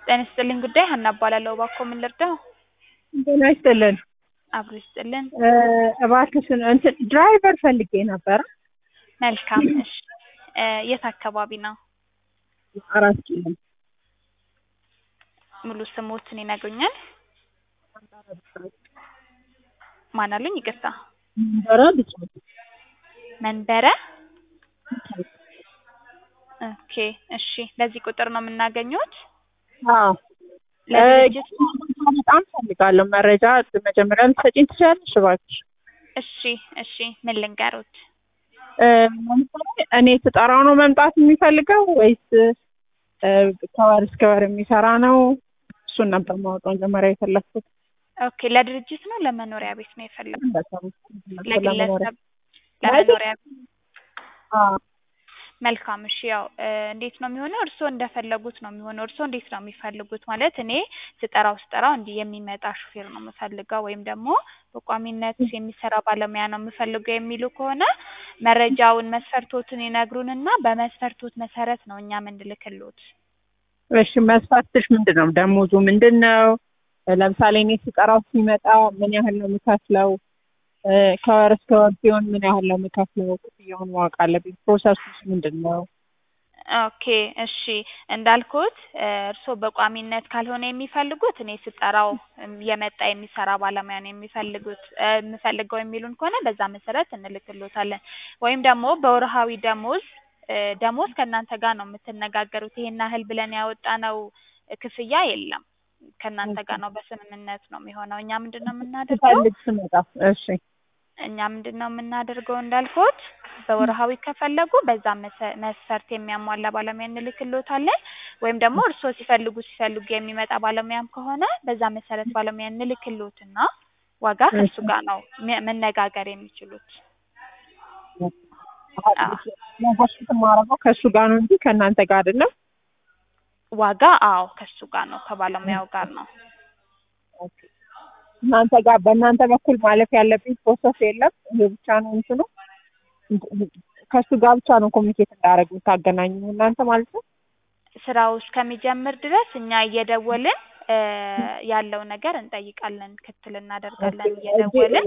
ጤና ይስጥልኝ ጉዳይ ሀና እባላለሁ። እባክዎ ምን ልርዳው? ጤና ይስጥልን። አብሮ ይስጥልን። እባክሽን እንትን ድራይቨር ፈልጌ ነበረ። መልካም እሺ። እ የት አካባቢ ነው? አራት ኪሎ ሙሉ ስሞትን ይነግሩኛል? ማን አሉኝ? ይቅርታ። መንበረ ብስራት መንበረ ኦኬ እሺ። በዚህ ቁጥር ነው የምናገኘውት? አዎ ለድርጅት በጣም ፈልጋለሁ መረጃ መጀመሪያ ልትሰጪኝ ትችያለሽ እባክሽ? እሺ እሺ። ምን ልንገሩት? እ ለምሳሌ እኔ ስጠራው ነው መምጣት የሚፈልገው ወይስ እ ከወር እስከ ወር የሚሰራ ነው? እሱን ነበር ማወቅ መጀመሪያ የፈለግኩት። ኦኬ ለድርጅት ነው ለመኖሪያ ቤት ነው የፈለጉት? ለመኖሪያ ለግለሰብ ለመኖሪያ አዎ መልካም እሺ። ያው እ እንዴት ነው የሚሆነው? እርስዎ እንደፈለጉት ነው የሚሆነው። እርስዎ እንዴት ነው የሚፈልጉት? ማለት እኔ ስጠራው ስጠራው እንዲህ የሚመጣ ሹፌር ነው የምፈልገው ወይም ደግሞ በቋሚነት የሚሰራ ባለሙያ ነው የምፈልገው የሚሉ ከሆነ መረጃውን መስፈርቶትን ይነግሩንና በመስፈርቶት መሰረት ነው እኛ የምንልክልዎት። እሺ መስፈርትሽ ምንድን ነው? ደሞዙ ምንድን ነው? ለምሳሌ እኔ ስጠራው ሲመጣ ምን ያህል ነው የምከፍለው? እ ከወር እስከ ወር ሲሆን ምን ያህል ነው የምከፍለው? ክፍያውን ማወቅ አለብኝ። ፕሮሰሱስ ምንድን ነው? ኦኬ እሺ እንዳልኩት እ እርስዎ በቋሚነት ካልሆነ የሚፈልጉት እኔ ስጠራው እም የመጣ የሚሰራ ባለሙያ ነው የሚፈልጉት እ የምፈልገው የሚሉን ከሆነ በዛ መሰረት እንልክልዎታለን። ወይም ደግሞ በወርሃዊ ደሞዝ እ ደሞዝ ከእናንተ ጋር ነው የምትነጋገሩት። ይሄን ያህል ብለን ያወጣነው ክፍያ የለም። ከእናንተ ጋር ነው በስምምነት ነው የሚሆነው። እኛ ምንድን ነው የምናደርገው? ስፈልግ ስመጣ እሺ እኛ ምንድን ነው የምናደርገው እንዳልኩት በወርሃዊ ከፈለጉ በዛ መሰ- መስፈርት የሚያሟላ ባለሙያ እንልክልዎታለን። ወይም ደግሞ እርስዎ ሲፈልጉ ሲፈልጉ የሚመጣ ባለሙያም ከሆነ በዛ መሰረት ባለሙያ እንልክልዎትና ዋጋ ከእሱ ጋር ነው ሜ- መነጋገር የሚችሉት። አዎ። ኔጎሽት የማደርገው ከእሱ ጋር ነው እንጂ ከእናንተ ጋር አይደለም። ዋጋ አዎ ከእሱ ጋር ነው ከባለሙያው ጋር ነው። እናንተ ጋር በእናንተ በኩል ማለፍ ያለብኝ ፕሮሰስ የለም። ይሄ ብቻ ነው እንትኑ ከእሱ ጋር ብቻ ነው ኮሚኒኬት እንዳደረግ የምታገናኙ እናንተ ማለት ነው። ስራው እስከሚጀምር ድረስ እኛ እየደወልን እ ያለው ነገር እንጠይቃለን፣ ክትትል እናደርጋለን እየደወልን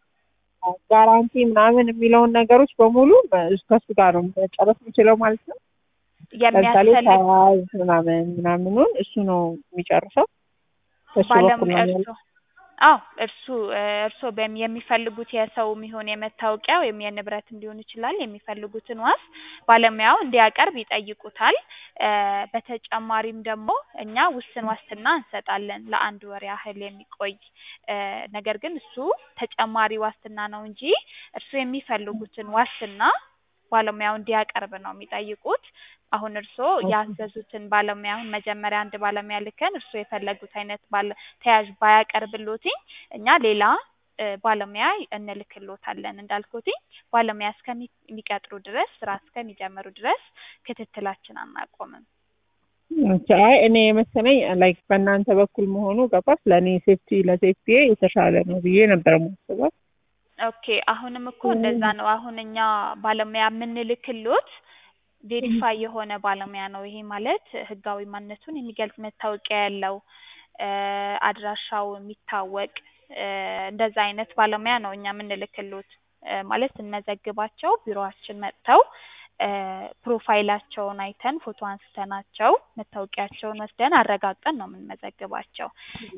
ጋራንቲ ምናምን የሚለውን ነገሮች በሙሉ ከእሱ ጋር ነው መጨረስ የምችለው ማለት ነው። ለምሳሌ የሚያስፈልግ ተያያዥ ምናምን ምናምኑን እሱ ነው የሚጨርሰው። ከእሱ በኩል ነው ባለሙያ ያለው። እርሶ አዎ እርሱ እ እርስዎ በሚ የሚፈልጉት የሰውም ይሁን የመታወቂያ ወይም የንብረት ሊሆን ይችላል የሚፈልጉትን ዋስ ባለሙያው እንዲያቀርብ ይጠይቁታል። እ በተጨማሪም ደግሞ እኛ ውስን ዋስትና እንሰጣለን ለአንድ ወር ያህል የሚቆይ እ ነገር ግን እሱ ተጨማሪ ዋስትና ነው እንጂ እርሱ የሚፈልጉትን ዋስትና ባለሙያው እንዲያቀርብ ነው የሚጠይቁት። አሁን እርስዎ ያዘዙትን ባለሙያ አሁን መጀመሪያ አንድ ባለሙያ ልከን እርስዎ የፈለጉት አይነት ባለ ተያዥ ባያቀርብልዎትኝ እኛ ሌላ እ ባለሙያ እንልክልዎታለን። እንዳልኩትኝ ባለሙያ እስከሚቀጥሩ ድረስ ስራ እስከሚጀምሩ ድረስ ክትትላችን አናቆምም። ኦኬ፣ አይ እኔ የመሰለኝ ላይክ በእናንተ በኩል መሆኑ ገባሽ፣ ለእኔ ሴፍቲ ለሴፍቲ የተሻለ ነው ብዬ ነበር የማስበው። ኦኬ አሁንም እኮ እንደዛ ነው። አሁን እኛ ባለሙያ የምንልክልዎት ቬሪፋይ የሆነ ባለሙያ ነው። ይሄ ማለት ህጋዊ ማንነቱን የሚገልጽ መታወቂያ ያለው እ አድራሻው የሚታወቅ እ እንደዛ አይነት ባለሙያ ነው እኛ የምንልክልዎት። እ ማለት ስንመዘግባቸው ቢሮአችን መጥተው እ ፕሮፋይላቸውን አይተን ፎቶ አንስተናቸው መታወቂያቸውን ወስደን አረጋግጠን ነው የምንመዘግባቸው።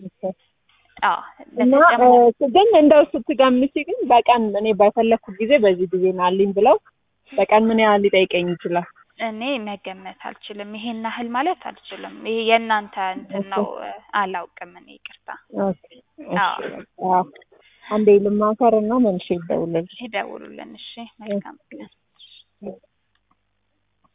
አዎ እና በተጨማሪ እ ግን እንደው ስትገምቺ ግን በቀን እኔ በፈለግኩት ጊዜ በዚህ ጊዜ ናልኝ ብለው በቀን ምን ያህል ሊጠይቀኝ ይችላል? እኔ መገመት አልችልም። ይሄን ያህል ማለት አልችልም። ይሄ የእናንተ እንትን ነው። እ አላውቅም እኔ ይቅርታ። ኦኬ፣ እሺ፣ አዎ። በቃ አንዴ ልማከር እና መልሼ ልደውልልሽ። ይደውሉልን። እሺ መልካም ቀን።